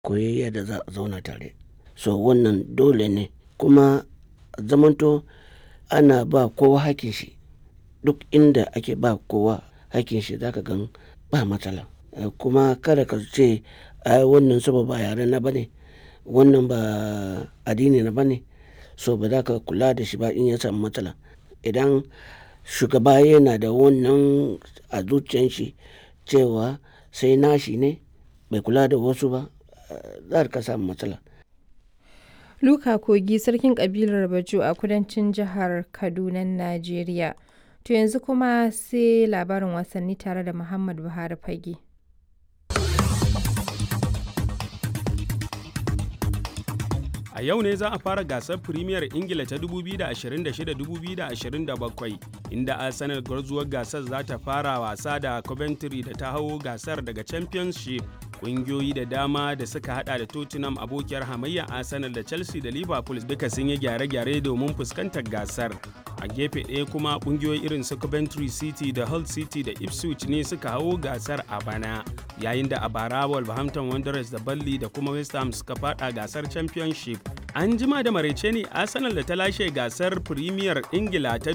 koyi yadda za a zauna tare so wannan dole ne kuma zamanto ana ba kowa hakin shi duk inda ake ba kowa hakin shi zaka gan ba matsala kuma kada ka ce ai wannan saboda ba yare na bane wannan ba addini na bane so ba za ka kula da shi ba in ya samu matsala idan shugaba yana da wannan a zuciyan shi cewa sai nashi ne bai kula da wasu ba za ka samu matsala Luka Kogi sarkin kabilar Bajo a kudancin jihar Kaduna, Najeriya. To yanzu kuma sai labarin wasanni tare da Muhammad Buhari Fage. A yau ne za a fara gasar Premier Ingila ta 2026-2027 inda Arsenal gwarzuwar gasar za ta fara wasa da Coventry da ta hau gasar daga Championship. Ƙungiyoyi da dama da suka hada da Tottenham abokiyar hamayya Arsenal da Chelsea da Liverpool duka sun yi gyare-gyare domin fuskantar gasar. A gefe ɗaya kuma ƙungiyoyi irin su Coventry City da Hull City da Ipswich ne suka hau gasar a bana. Yayin da a bara Wolverhampton Wanderers da Burnley da kuma West Ham suka fada gasar Championship. An jima da maraice ne Arsenal da ta lashe gasar Premier Ingila ta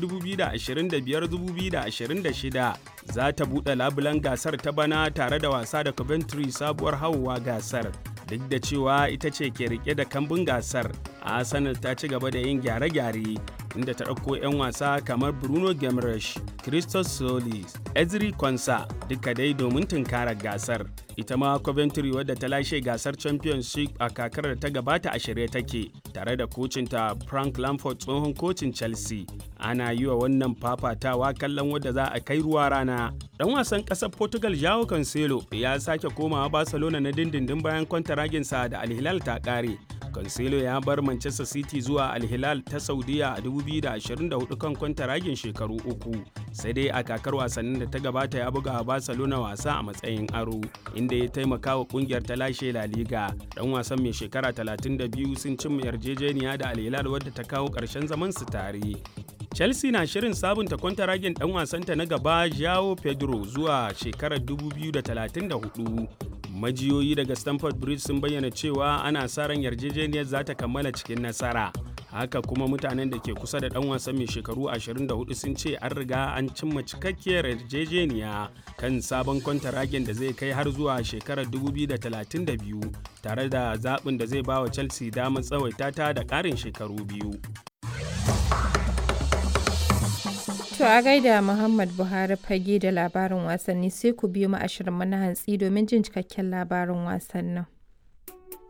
2025-2026 za ta buɗe labulan gasar ta bana tare da wasa da Coventry sabuwar hauwa gasar. Duk da cewa ita ce ke rike da kambun gasar, Arsenal ta ci gaba da yin gyare-gyare inda ta ɗauko 'yan wasa kamar Bruno Gemresh, Christos Solis, Ezri Konsa duka dai domin tunkarar gasar. Ita ma Coventry wadda ta lashe gasar Championship a kakar da ta gabata a shirye take tare da kocinta Frank Lampard tsohon kocin Chelsea. Ana yi wa wannan fafatawa kallon wadda za a kai ruwa rana. Dan wasan ƙasar Portugal Joao Cancelo ya sake komawa Barcelona na dindindin bayan kwantaraginsa da Al Hilal ta ƙare. Cancelo ya bar Manchester City zuwa Al Hilal ta Saudiya a 2024 kan kwantaragin shekaru uku. Sai dai a kakar wasannin da ta gabata ya buga Barcelona wasa a matsayin aro, inda ya taimaka wa kungiyar ta lashe La Liga. Dan wasan mai shekara 32 sun cimma yarjejeniya da Al Hilal wadda ta kawo ƙarshen zaman su tare. Chelsea na shirin sabunta kwantaragin dan wasanta na gaba Joao Pedro zuwa shekarar 2034. Majiyoyi daga Stamford Bridge sun bayyana cewa ana sa ran yarjejeniyar za ta kammala cikin nasara. Haka kuma mutanen da ke kusa da dan wasan mai shekaru 24 sun ce an riga an cimma cikakkiyar yarjejeniya kan sabon kwantaragin da zai kai har zuwa shekarar 2032 tare da zaɓin da zai ba wa Chelsea damar tsawaita ta da ƙarin shekaru biyu. To a gaida Muhammad Buhari fage da labarin wasanni sai ku biyo mu ashirin mana hantsi domin jin cikakken labarin wasannin.